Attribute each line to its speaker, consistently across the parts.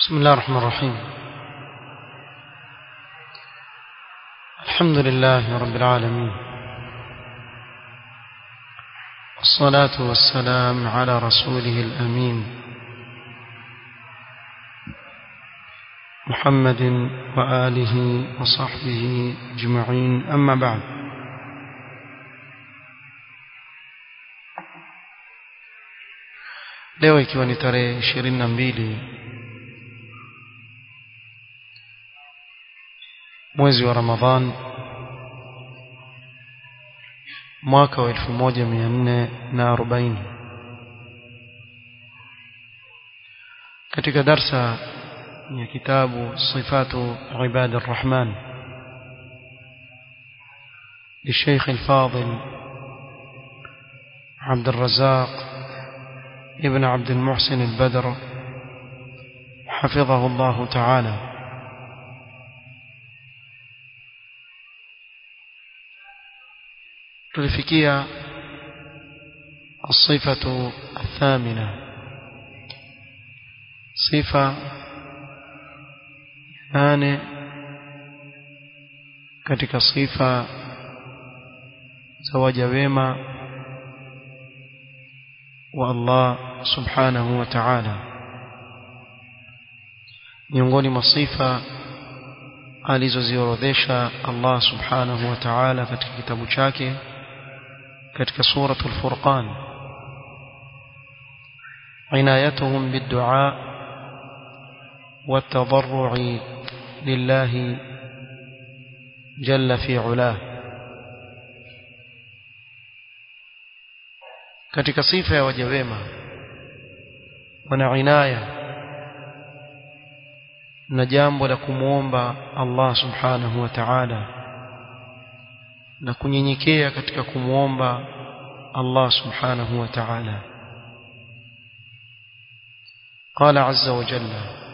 Speaker 1: بسم الله الرحمن الرحيم الحمد لله رب العالمين والصلاة والسلام على رسوله الأمين محمد وآله وصحبه أجمعين أما بعد leo ikiwa ni tarehe ishirini na mbili mwezi wa Ramadhan mwaka wa elfu moja mia nne na arobaini katika darsa ya kitabu sifatu ibad arrahman للشيخ الفاضل عبد الرزاق ابن عبد المحسن البدر حفظه الله تعالى tulifikia الصفة الثامنة صفة nane katika sifa za waja wema wa Allah subhanahu wa ta'ala miongoni mwa sifa alizoziorodhesha Allah subhanahu wa ta'ala katika kitabu chake katika suratul furqan عنايتهم بالدعاء والتضرع لله جل في علاه katika sifa ya waja wema wana inaya na jambo la kumwomba Allah subhanahu wa ta'ala na kunyenyekea katika kumwomba Allah subhanahu wa ta'ala قال عز وجل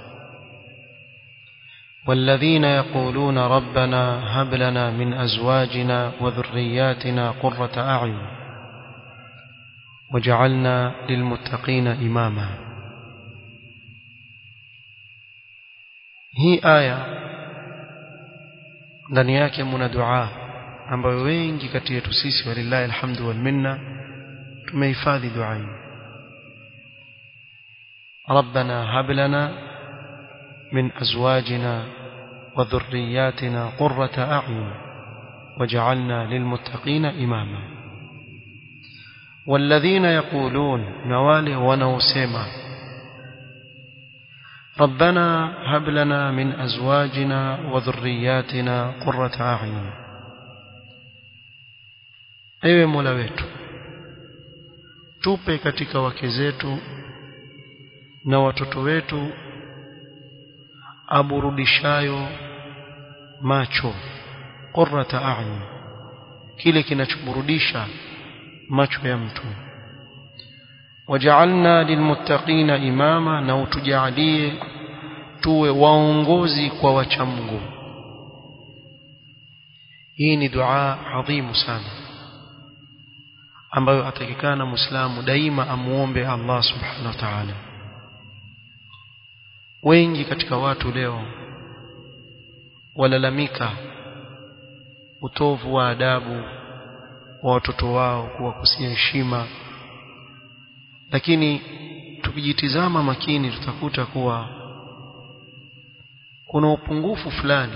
Speaker 1: والذين يقولون ربنا هب لنا من أزواجنا وذرياتنا قرة أعين وجعلنا للمتقين إماما هي آية ndani yake mna dua ambayo wengi kati yetu sisi walillahi alhamdu wal minna tumehifadhi dua hii ربنا هب لنا من أزواجنا وذرياتنا قرة أعين وجعلنا للمتقين إماما والذين يقولون نوالي ونوسما ربنا هب لنا من أزواجنا وذرياتنا قرة أعين ewe mola wetu tupe katika wake zetu na watoto wetu aburudishayo macho qurrata a'yun kile kinachoburudisha macho ya mtu waja'alna lilmuttaqina imama na utujalie tuwe waongozi kwa wachamgu hii ni dua adhimu sana ambayo atakikana muislamu daima amuombe Allah subhanahu wa ta'ala wengi katika watu leo walalamika utovu wa adabu wa watoto wao kuwakosia heshima lakini tukijitizama makini tutakuta kuwa kuna upungufu fulani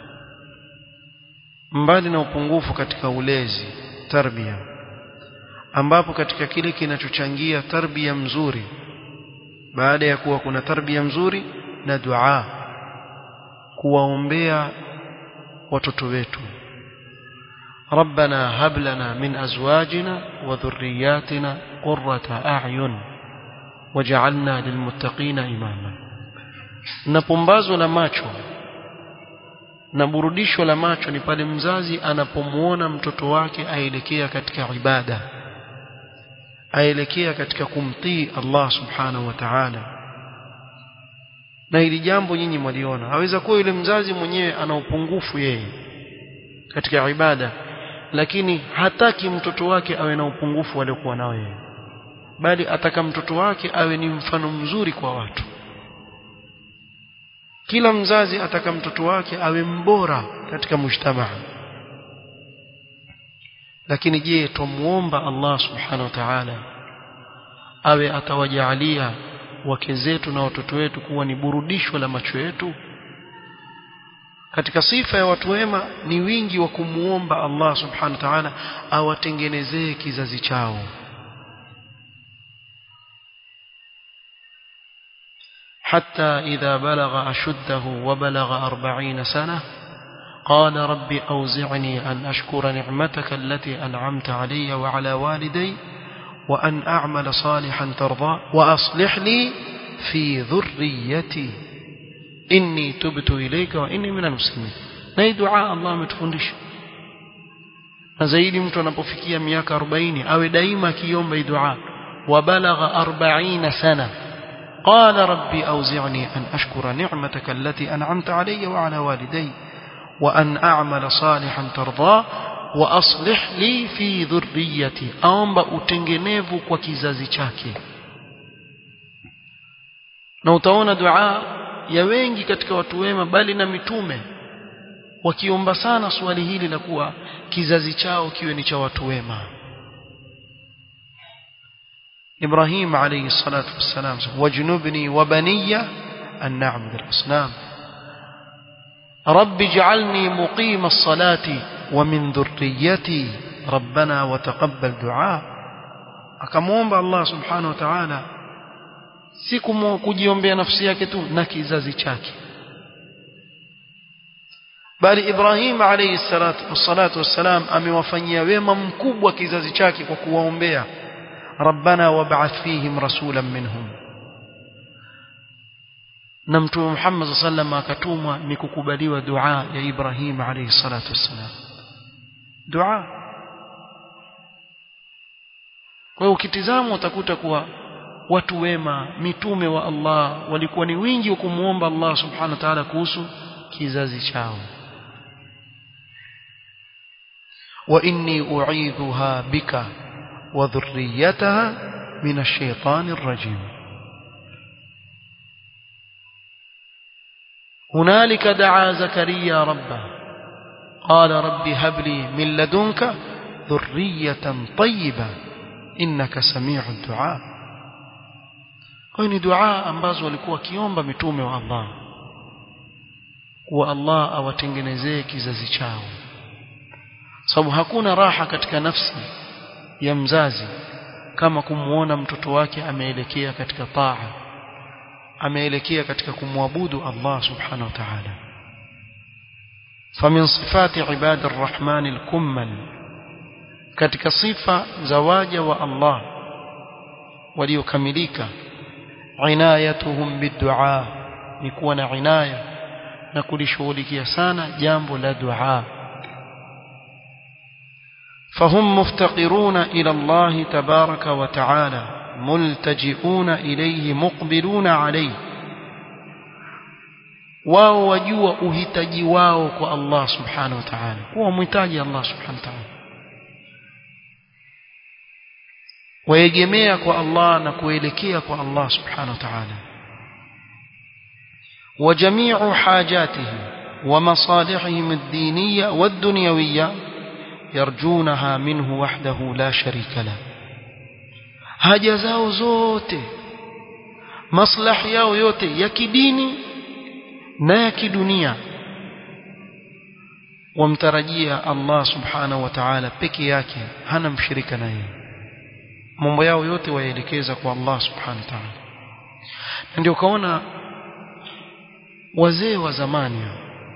Speaker 1: mbali na upungufu katika ulezi tarbia ambapo katika kile kinachochangia tarbia mzuri baada ya kuwa kuna tarbia mzuri na dua kuwaombea watoto wetu ربنا هب لنا من أزواجنا وذرياتنا قرة أعين وجعلنا للمتقين إماما napumbazo la macho na burudisho la macho ni pale mzazi anapomuona mtoto wake aelekea katika ibada aelekea katika kumtii Allah subhanahu wa ta'ala na hili jambo nyinyi mwaliona aweza kuwa yule mzazi mwenyewe ana upungufu yeye katika ibada lakini hataki mtoto wake awe na upungufu aliokuwa nao yeye bali ataka mtoto wake awe ni mfano mzuri kwa watu kila mzazi ataka mtoto wake awe mbora katika mujtamaa lakini je tumuomba Allah subhanahu wa ta'ala awe atawajaalia wake zetu na watoto wetu kuwa ni burudisho la macho yetu katika sifa ya watu wema ni wingi wa kumuomba Allah subhanahu wa ta'ala awatengenezee kizazi chao حتى إذا بلغ أشده وبلغ أربعين سنة قال رب أوزعني أن أشكر نعمتك التي أنعمت علي وعلى والدي وأن أعمل صالحا ترضى وأصلح لي في ذريتي إني تبت إليك وإني من المسلمين نهي دعاء الله متفندش na zaidi mtu anapofikia miaka 40 awe daima akiomba dua wabalagha 40 sana qala rabbi awzi'ni an ashkura ni'mataka allati an'amta alayya wa ala walidayya wa an a'mala salihan tardah wa aslih li fi dhurriyyati aomba utengenevu kwa kizazi chake na utaona dua ya wengi katika watu wema bali na mitume wakiomba sana swali hili la kuwa kizazi chao kiwe ni cha watu wema Ibrahim alayhi salatu wassalam wajnubni wa baniya an na'budu al-asnam رب اجعلني مقيم الصلاة ومن ذريتي ربنا وتقبل دعاء akamwomba Allah subhanahu wa ta'ala si kujiombea nafsi yake tu na kizazi chake bali Ibrahim alayhi salatu wassalam amewafanyia wema mkubwa kizazi chake kwa kuwaombea rabbana wab'ath fihim rasulan minhum na mtume Muhammad sallam akatumwa ni kukubaliwa dua ya Ibrahim alayhi salatu wassalam dua kwa hiyo ukitizama utakuta kuwa watu wema mitume wa Allah walikuwa ni wingi wa kumuomba Allah subhanahu wa ta'ala kuhusu kizazi chao wa inni u'idhuha bika wa dhurriyyataha min ash-shaytani ar-rajim هنالك دعا زكريا ربه قال رب هب لي من لدنك ذرية طيبة إنك سميع الدعاء kwa ni dua ambazo walikuwa kiomba mitume wa Allah kuwa Allah awatengenezee kizazi chao sababu hakuna raha katika nafsi ya mzazi kama kumuona mtoto wake ameelekea katika taa ameelekea katika kumwabudu Allah subhanahu wa ta'ala فمن صفات عباد الرحمن الكمل katika sifa za waja wa Allah waliokamilika inayatuhum bidua ni kuwa na inaya na kulishughulikia sana jambo la dua فهم مفتقرون إلى الله تبارك وتعالى ملتجئون إليه مقبلون عليه wao wajua uhitaji wao kwa Allah subhanahu wa ta'ala kuwa mhitaji Allah subhanahu wa ta'ala waegemea kwa Allah na kuelekea kwa Allah subhanahu wa ta'ala وجميع حاجاتهم ومصالحهم الدينية والدنيوية يرجونها منه وحده لا شريك له haja zao zote maslahi yao yote ya kidini na ya kidunia wamtarajia Allah subhanahu wa ta'ala peke yake hana mshirika naye mambo yao yote waelekeza kwa Allah subhanahu wa ta'ala ndio kaona wazee wa zamani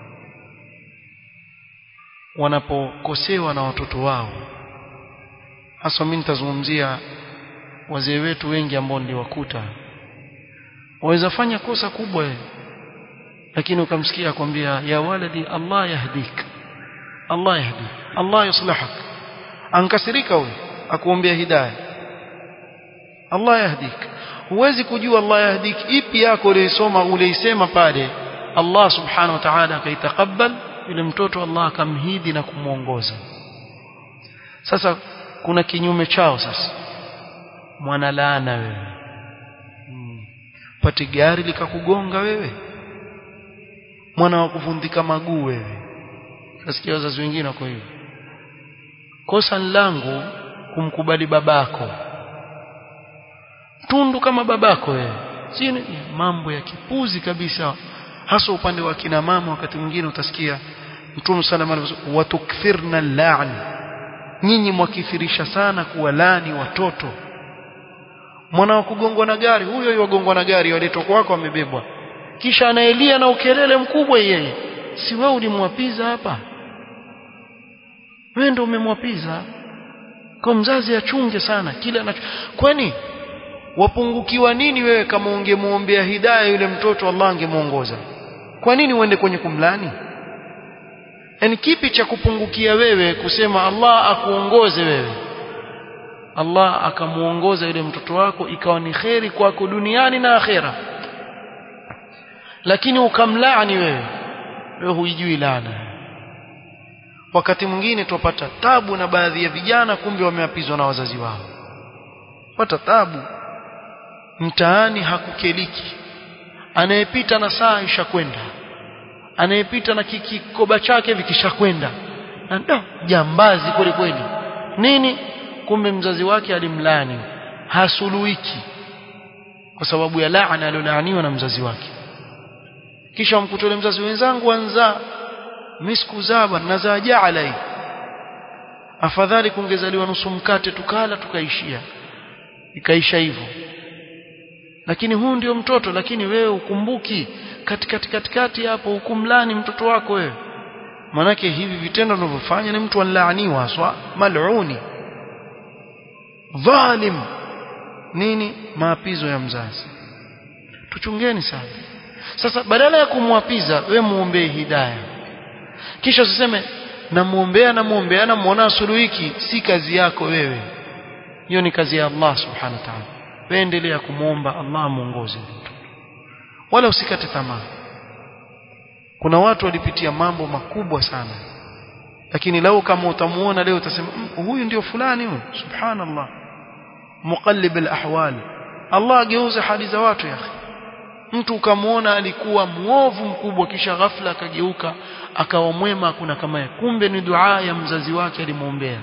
Speaker 1: wanapokosewa na watoto wao hasa mimi nitazungumzia wazee wetu wengi ambao niliwakuta waweza fanya kosa kubwa lakini ukamsikia akwambia ya waladi Allah yahdik Allah yahdik Allah yuslihak ankasirika huyo akuombea hidayah Allah yahdik huwezi kujua Allah yahdik ipi yako uliyosoma uliisema pale Allah subhanahu wa ta'ala akaitakabal yule mtoto Allah akamhidi na kumuongoza sasa kuna kinyume chao sasa mwana laana wewe hmm. pati gari likakugonga wewe mwana wa kuvundika maguu wewe nasikia wazazi wengine wako hivyo kosa langu kumkubali babako tundu kama babako wewe si mambo ya kipuzi kabisa hasa upande wa kina mama wakati mwingine utasikia Mtume sallallahu alayhi wasallam watukthirna al-la'n nyinyi mwakithirisha sana kuwalani watoto mwana wa kugongwa na gari huyo yogongwa na gari waletwa kwako amebebwa kisha anaelia na ukelele mkubwa yeye si wewe ulimwapiza hapa wewe ndio umemwapiza kwa mzazi achunge sana kile anacho kwani wapungukiwa nini wewe kama ungemuombea hidayah yule mtoto Allah angemuongoza kwa nini uende kwenye kumlani yani kipi cha kupungukia wewe kusema Allah akuongoze wewe Allah akamuongoza yule mtoto wako ikawa ni kheri kwako duniani na akhera lakini ukamlaani wewe wewe huijui laana wakati mwingine tupata tabu na baadhi ya vijana kumbe wameapizwa na wazazi wao pata tabu mtaani hakukeliki anayepita na saa ishakwenda anayepita na kikoba chake vikishakwenda na ndo jambazi kweli kweli nini kumbe mzazi wake alimlani hasuluiki kwa sababu ya laana aliyolaaniwa na mzazi wake kisha mkutole mzazi wenzangu anza miskuzaa bwana nazaa jaala afadhali kungezaliwa nusu mkate tukala tukaishia ikaisha hivyo lakini huu ndio mtoto lakini wewe ukumbuki katikati katikati hapo hukumlani mtoto wako wewe manake hivi vitendo unavyofanya ni mtu anlaaniwa haswa maluni dhalim nini maapizo ya mzazi tuchungeni sana sasa badala ya kumwapiza we muombee hidayah kisha usiseme namuombea namuombea namuona suluhiki si kazi yako wewe hiyo ni kazi ya Allah subhanahu wa ta'ala wewe endelea kumuomba Allah muongoze wala usikate tamaa kuna watu walipitia mambo makubwa sana lakini lau kama utamuona leo utasema huyu ndio fulani huyu subhanallah muqallib alahwal Allah ageuza hali za watu ya akhi mtu ukamwona alikuwa muovu mkubwa kisha ghafla akageuka akawa mwema kuna kama kumbe ni dua ya mzazi wake alimwombea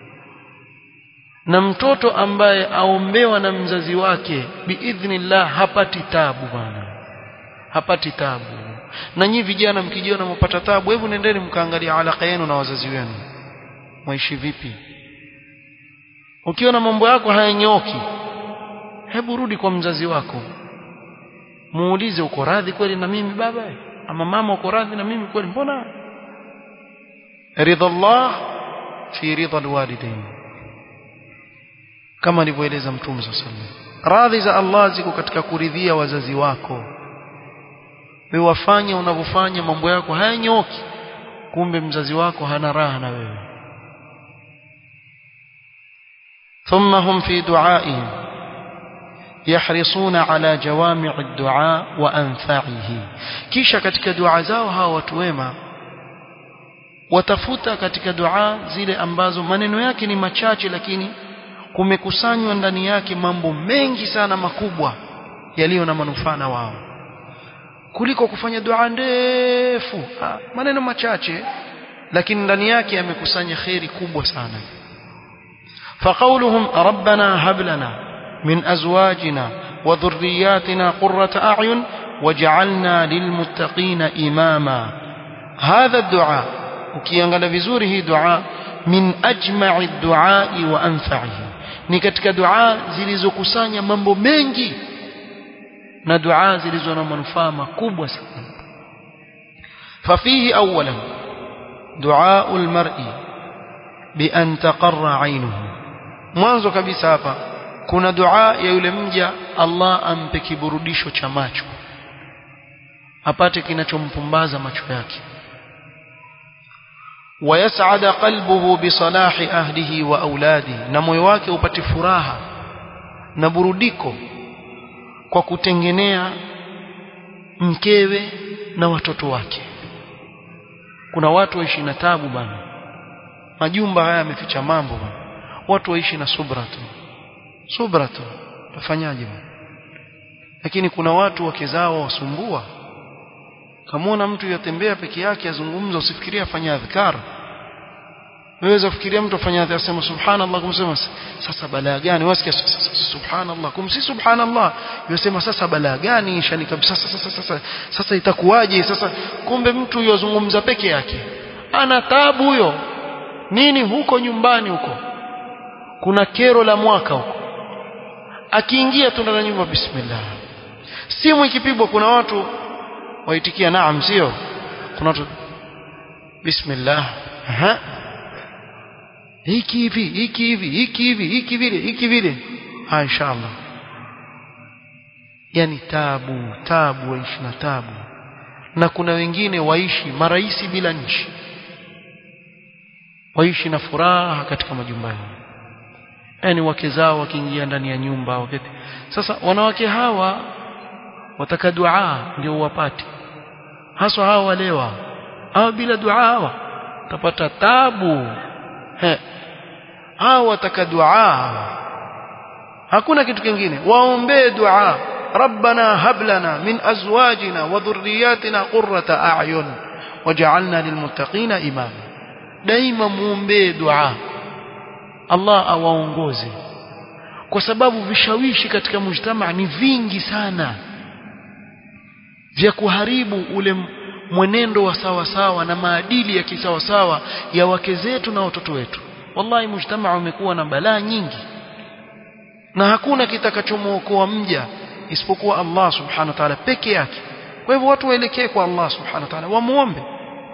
Speaker 1: na mtoto ambaye aombewa na mzazi wake biidhnillah hapati tabu bwana hapati tabu na nyi vijana mkijiona mpata tabu hebu nendeni mkaangalia alaka yenu na wazazi wenu maishi vipi ukiona mambo yako hayanyoki hebu rudi kwa mzazi wako muulize uko radhi kweli na mimi baba ama mama uko radhi na mimi kweli mbona ridha Allah fi ridha alwalidain kama alivyoeleza mtume sallallahu alaihi wasallam radhi za Allah ziko katika kuridhia wazazi wako wewe wafanye unavyofanya mambo yako hayanyoki kumbe mzazi wako hana raha na wewe ثم هم في دعائهم يحرصون على جوامع الدعاء وأنفعه kisha katika dua zao hawa watu wema watafuta katika dua zile ambazo maneno yake ni machache lakini kumekusanywa ndani yake mambo mengi sana makubwa yaliyo na manufaa na wao kuliko kufanya dua ndefu maneno machache lakini ndani yake yamekusanya khairi kubwa sana فقولهم ربنا هب لنا من أزواجنا وذرياتنا قرة أعين وجعلنا للمتقين إماما هذا الدعاء ukiangalia vizuri hii dua min ajma'i duai wa anfa'ihi ni katika dua zilizokusanya mambo mengi na dua zilizo na manufaa makubwa sana fafihi awalan dua almar'i bi an taqarra 'aynuhu mwanzo kabisa hapa kuna dua ya yule mja Allah ampe kiburudisho cha macho apate kinachompumbaza macho yake ويسعد قلبه بصلاح أهله وأولاده na moyo wake upate furaha na burudiko kwa kutengenea mkewe na watoto wake kuna watu waishi na tabu bana majumba haya yameficha mambo bana watu waishi na subra tu subra tu tafanyaje bana lakini kuna watu wake zao wasumbua kamwona mtu yatembea peke yake azungumza usifikirie afanya adhkar waweza kufikiria mtu afanya adhkar asema subhanallah kumsema sasa balaa gani wasikia subhanallah kumsi subhanallah yosema sasa balaa gani shani kabisa sasa sasa sasa sasa itakuwaje sasa kumbe mtu yozungumza peke yake ana tabu huyo nini huko nyumbani huko kuna kero la mwaka huko akiingia tu ndani ya nyumba bismillah simu ikipigwa kuna watu waitikia naam sio kuna watu bismillah aha hiki hivi hiki hivi hiki hivi hiki vile hiki vile ha inshallah yani tabu tabu waishi na tabu na kuna wengine waishi maraisi bila nchi waishi na furaha katika majumba yao yani wake zao wakiingia ndani ya nyumba wakati sasa wanawake hawa wataka dua ndio wapate haswa hawa walewa hawa bila dua hawa utapata tabu he hawa wataka dua hakuna kitu kingine waombee dua ربنا هب لنا من أزواجنا وذرياتنا قرة أعين وجعلنا للمتقين إماما daima muombee dua Allah awaongoze kwa sababu vishawishi katika mujtama ni vingi sana vya kuharibu ule mwenendo wa sawa sawa na maadili ya kisawa sawa ya wake zetu na watoto wetu wallahi mujtama umekuwa na balaa nyingi na hakuna kitakachomwokoa mja isipokuwa Allah subhanahu wa ta'ala peke yake kwa hivyo watu waelekee kwa Allah subhanahu wa ta'ala wamuombe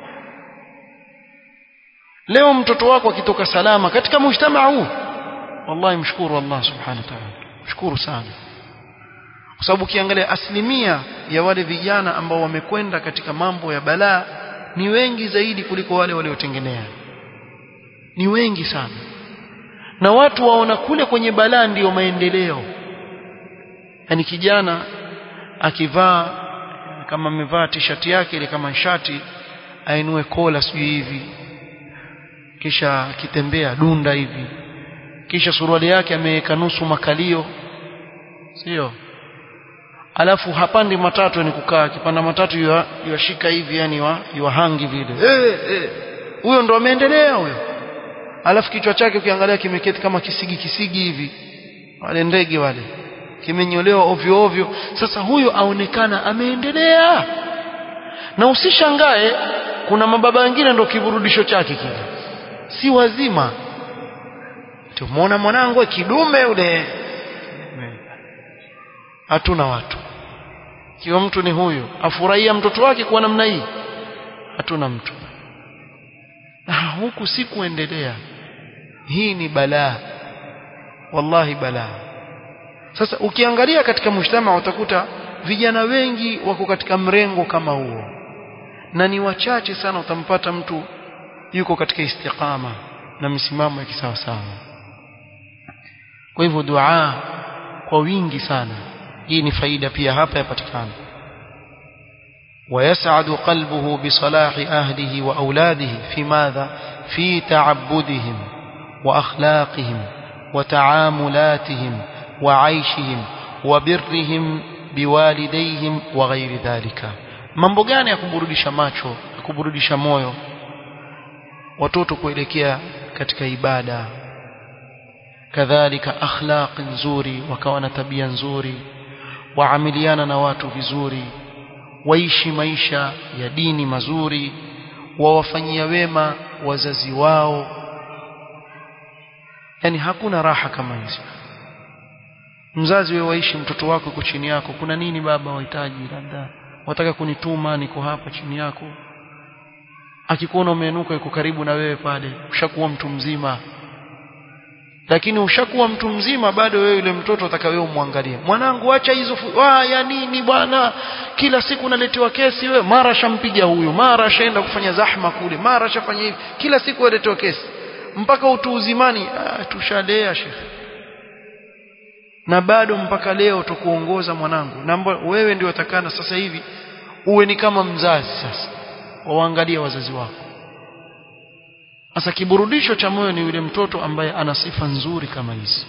Speaker 1: leo mtoto wako akitoka salama katika mujtamaa huu wallahi mshukuru Allah subhanahu wa ta'ala mshukuru sana kwa sababu ukiangalia asilimia ya wale vijana ambao wamekwenda katika mambo ya balaa ni wengi zaidi kuliko wale waliotengenea ni wengi sana na watu waona kule kwenye balaa ndiyo maendeleo yani kijana akivaa kama amevaa t-shirt yake ile kama shati ainue kola sijui hivi kisha akitembea dunda hivi kisha suruali yake ameweka nusu makalio sio alafu hapandi matatu ni kukaa akipanda matatu yuashika hivi yani wa yuhangi vile eh eh huyo ndo ameendelea huyo alafu kichwa chake ukiangalia kimeketi kama kisigi kisigi hivi wale ndege wale kimenyolewa ovyo ovyo sasa huyo aonekana ameendelea na usishangae kuna mababa wengine ndo kiburudisho chake kile si wazima tumeona mwanangu kidume ule hatuna watu kiwa mtu ni huyo afurahia mtoto wake kwa namna hii hatuna mtu na huku si kuendelea hii ni balaa wallahi balaa sasa ukiangalia katika mshtama utakuta vijana wengi wako katika mrengo kama huo na ni wachache sana utampata mtu yuko katika istiqama na misimamo ya kisawa sawa kwa hivyo dua kwa wingi sana hii ni faida pia hapa yapatikana ويسعد قلبه بصلاح أهله وأولاده في ماذا في تعبدهم وأخلاقهم وتعاملاتهم وعيشهم وبرهم بوالديهم وغير ذلك mambo gani ya kuburudisha macho ya kuburudisha moyo watoto kuelekea katika ibada kadhalika akhlaq nzuri wakawa na tabia nzuri waamiliana na watu vizuri waishi maisha ya dini mazuri wawafanyia wema wazazi wao yani hakuna raha kama hizo mzazi wewe waishi mtoto wako yuko chini yako kuna nini baba wahitaji labda wataka kunituma niko hapa chini yako akikuona umeinuka yuko karibu na wewe pale ushakuwa mtu mzima lakini ushakuwa mtu mzima bado wewe yule mtoto ataka wewe umwangalie mwanangu acha hizo ya nini bwana kila siku naletewa kesi wewe mara shampiga huyu mara shaenda kufanya zahma kule mara shafanya hivi kila siku aletewa kesi mpaka utu uzimani ah, tushalea shekhe na bado mpaka leo tukuongoza mwanangu na wewe ndio utakana sasa hivi uwe ni kama mzazi sasa waangalie wazazi wako sasa kiburudisho cha moyo ni yule mtoto ambaye ana sifa nzuri kama hizi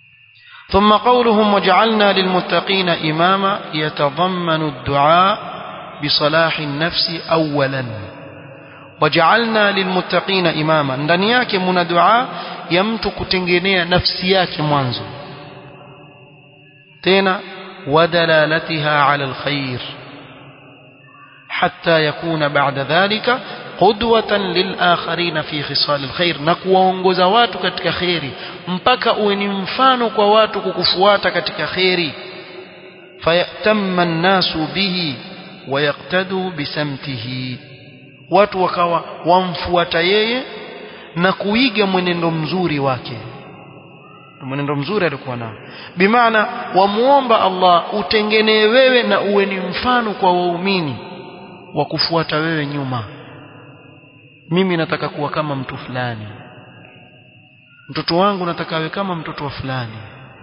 Speaker 1: ثم قولهم وجعلنا للمتقين إماما يتضمن الدعاء بصلاح النفس أولا وجعلنا للمتقين إماما ndani yake muna dua ya mtu kutengenea nafsi yake mwanzo tena ودلالتها على الخير حتى يكون بعد ذلك قدوة للآخرين في خصال الخير نكوongoza watu katika khairi mpaka uwe ni mfano kwa watu kukufuata katika khairi fayatamma an-nasu bihi wayaqtadu bisamtihi watu wakawa wamfuata yeye na kuiga mwenendo mzuri wake mwenendo mzuri alikuwa nao bimaana wamuomba Allah utengenee wewe na uwe ni mfano kwa waumini wa kufuata wewe nyuma mimi nataka kuwa kama mtu fulani mtoto wangu nataka awe kama mtoto wa fulani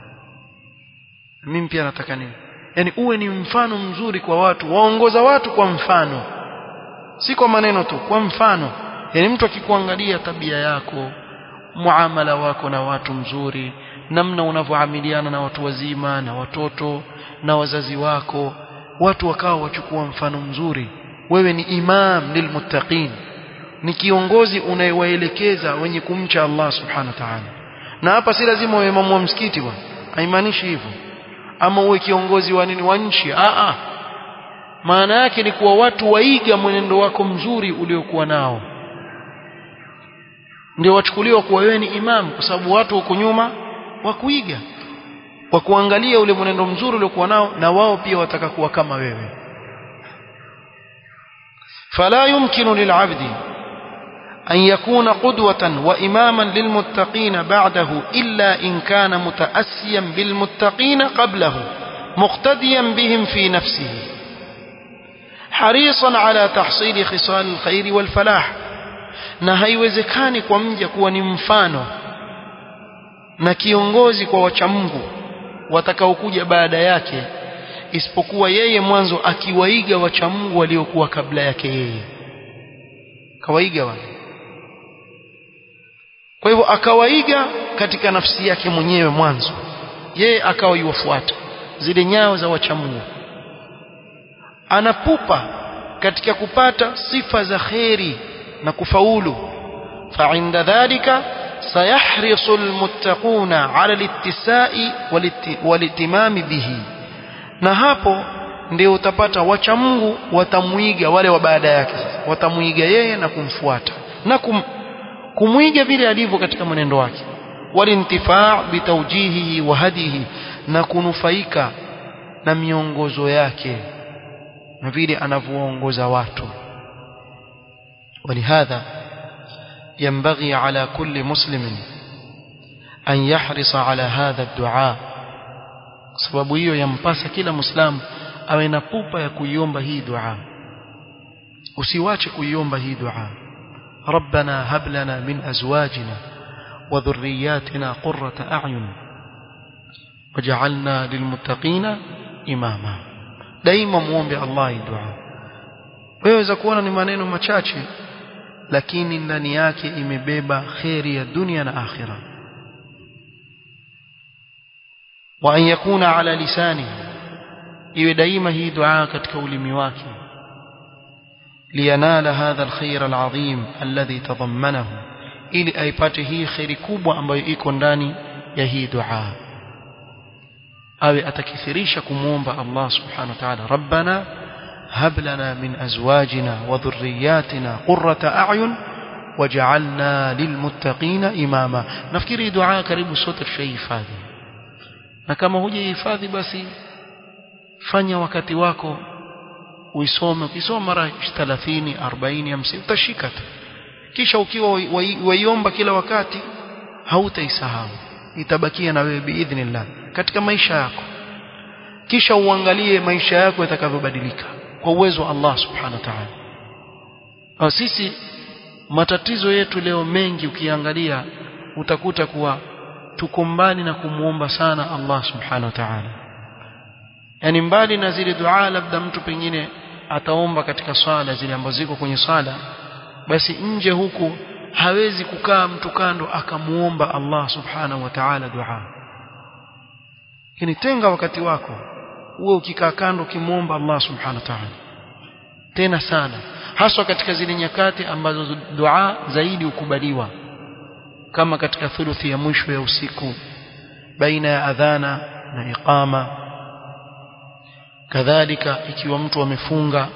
Speaker 1: mimi pia nataka nini yani uwe ni mfano mzuri kwa watu waongoza watu kwa mfano si kwa maneno tu kwa mfano yani mtu akikuangalia tabia yako muamala wako na watu mzuri namna unavyoamiliana na watu wazima na watoto na wazazi wako watu wakawa wachukua mfano mzuri wewe ni imam lilmuttaqin ni kiongozi unayewaelekeza wenye kumcha Allah subhanahu wa ta'ala na hapa si lazima uwe imamu wa msikiti bwana haimaanishi hivyo ama uwe kiongozi wa nini wa nchi a a maana yake ni kuwa watu waiga mwenendo wako mzuri uliokuwa nao ndio wachukuliwa kuwa wewe ni imam kwa sababu watu huko nyuma wakuiga kwa kuangalia ule mwenendo mzuri uliokuwa nao na wao pia wataka kuwa kama wewe فلا يمكن للعبد أن يكون قدوة وإماما للمتقين بعده إلا إن كان متأسيا بالمتقين قبله مقتديا بهم في نفسه حريصا على تحصيل خصال الخير والفلاح na haiwezekani kwa mja kuwa ni mfano na kiongozi kwa wachamungu watakaokuja baada yake isipokuwa yeye mwanzo akiwaiga wachamungu waliokuwa kabla yake yeye kawaiga wale kwa hivyo akawaiga katika nafsi yake mwenyewe mwanzo yeye akawa yuwafuata zile nyayo za wachamungu anapupa katika kupata sifa za kheri na kufaulu فعند ذلك سيحرص المتقون على الاتساء والاهتمام به na hapo ndio utapata wacha Mungu watamuiga wale wa baada yake sasa watamuiga yeye na kumfuata na kum, kumwiga vile alivyo katika mwenendo wake walintifaa bitawjihihi wa hadihi na kunufaika na miongozo yake na vile anavyoongoza watu ولهذا ينبغي على كل مسلم أن يحرص على هذا الدعاء sababu hiyo yampasa kila muislamu awe na pupa ya kuiomba hii dua usiwache kuiomba hii dua ربنا هب لنا من أزواجنا وذرياتنا قرة أعين وجعلنا للمتقين إماما daima muombe Allah hii dua waweza kuona ni maneno machache lakini ndani yake imebeba kheri ya dunia na akhira wa an yakuna ala lisani iwe daima hii dua katika ulimi wake liyanala hadha alkhair alazim alladhi tadammanahu ili aipate hii khairi kubwa ambayo iko ndani ya hii dua awe atakithirisha kumuomba Allah subhanahu wa ta'ala rabbana هب لنا من أزواجنا وذرياتنا قرة أعين وجعلنا للمتقين إماما نفكري دعاء كريم صوت الشيء فاذي na kama hujahifadhi basi fanya wakati wako uisome ukisoma mara 30 40 50 utashika tu kisha ukiwa waiomba kila wakati hautaisahau itabakia na wewe biidhnillah katika maisha yako kisha uangalie maisha yako yatakavyobadilika kwa uwezo wa Allah subhanahu wa ta'ala au sisi matatizo yetu leo mengi ukiangalia utakuta kuwa tuko mbali na kumuomba sana Allah subhanahu wa ta'ala yani mbali na zile dua labda mtu pengine ataomba katika swala zile ambazo ziko kwenye swala basi nje huku hawezi kukaa mtu kando akamuomba Allah subhanahu wa ta'ala dua yani tenga wakati wako uwe ukikaa kando ukimuomba Allah subhanahu wa ta'ala tena sana haswa katika zile nyakati ambazo dua zaidi hukubaliwa kama katika thuluthi ya mwisho ya usiku baina ya adhana na iqama kadhalika ikiwa mtu amefunga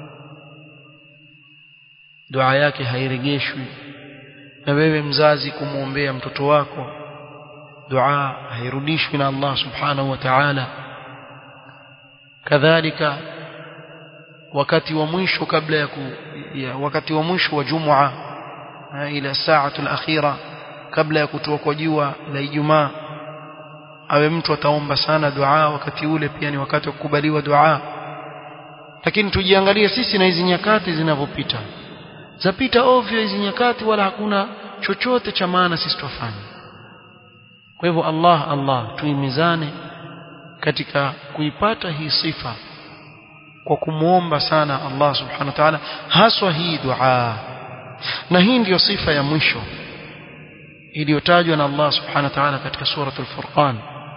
Speaker 1: dua yake hairejeshwi na wewe mzazi kumwombea mtoto wako dua hairudishwi na Allah subhanahu wa ta'ala kadhalika wakati wa mwisho kabla ya, ku, ya wakati wa mwisho wa jumua ila saatu al-akhira kabla ya kutoka kwa jua la Ijumaa awe mtu ataomba sana dua wakati ule pia ni wakati wa kukubaliwa dua lakini tujiangalie sisi na hizi nyakati zinavyopita zapita ovyo hizi nyakati wala hakuna chochote cha maana sisi tufanye kwa hivyo Allah Allah tuimizane katika kuipata hii sifa kwa kumuomba sana Allah subhanahu wa ta'ala haswa hii dua na hii ndiyo sifa ya mwisho iliyotajwa na Allah subhanahu wa ta'ala katika suratul furqan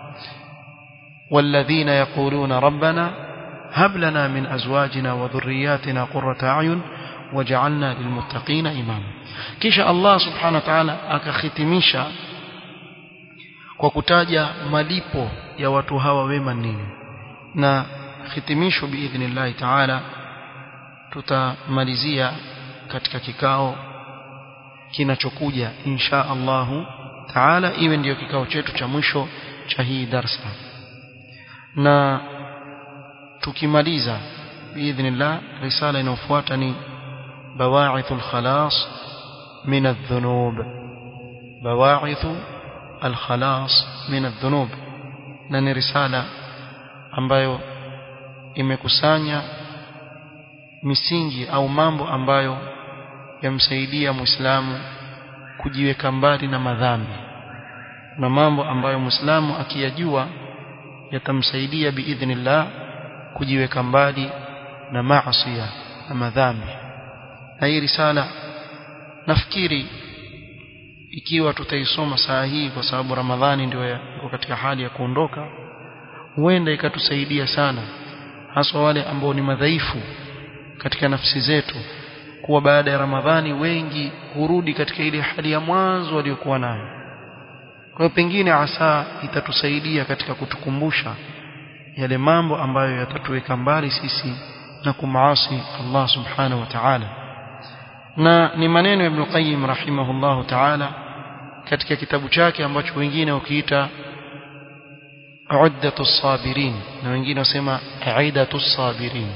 Speaker 1: والذين يقولون ربنا هب لنا من أزواجنا وذرياتنا قرة أعين وجعلنا للمتقين إماما كيش الله سبحانه وتعالى akakhitimisha kwa kutaja malipo ya watu hawa wema nini na hitimisho biidhnillahi taala tutamalizia katika kikao kinachokuja insha Allahu taala iwe ndiyo kikao chetu cha mwisho cha hii darsa na tukimaliza biidhnillah risala inayofuata ni bawaithul khalas min adh-dhunub bawaithu al-khalas min adh-dhunub na ni risala ambayo imekusanya misingi au mambo ambayo yamsaidia Muislamu kujiweka mbali na madhambi na mambo ambayo Muislamu akiyajua yatamsaidia biidhnillah kujiweka mbali na maasi na madhambi na hii risala nafikiri ikiwa tutaisoma saa hii kwa sababu Ramadhani ndio iko katika hali ya kuondoka huenda ikatusaidia sana haswa wale ambao ni madhaifu katika nafsi zetu kuwa baada ya Ramadhani wengi hurudi katika ile hali ya mwanzo waliokuwa nayo kwa hiyo pengine asa itatusaidia katika kutukumbusha yale mambo ambayo yatatuweka mbali sisi na kumaasi Allah subhanahu wa ta'ala na ni maneno ya Ibn Qayyim rahimahullahu ta'ala katika kitabu chake ambacho wengine wakiita Uddatu sabirin na wengine wasema Aidatu sabirin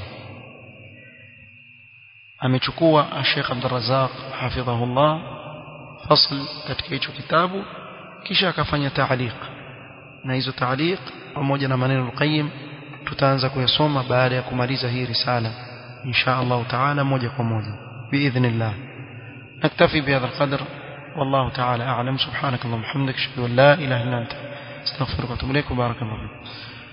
Speaker 1: amechukua Sheikh Abdul Razzaq hafidhahullah fasl katika hicho kitabu kisha akafanya taaliq na hizo taaliq pamoja na maneno al-Qayyim tutaanza kuyasoma baada ya kumaliza hii risala insha Allah taala moja kwa moja biidhnillah naktafi bihadha alqadr والله تعالى أعلم سبحانك اللهم وبحمدك أشهد أن لا إله إلا أنت استغفرك وأتوب إليك وبارك الله فيك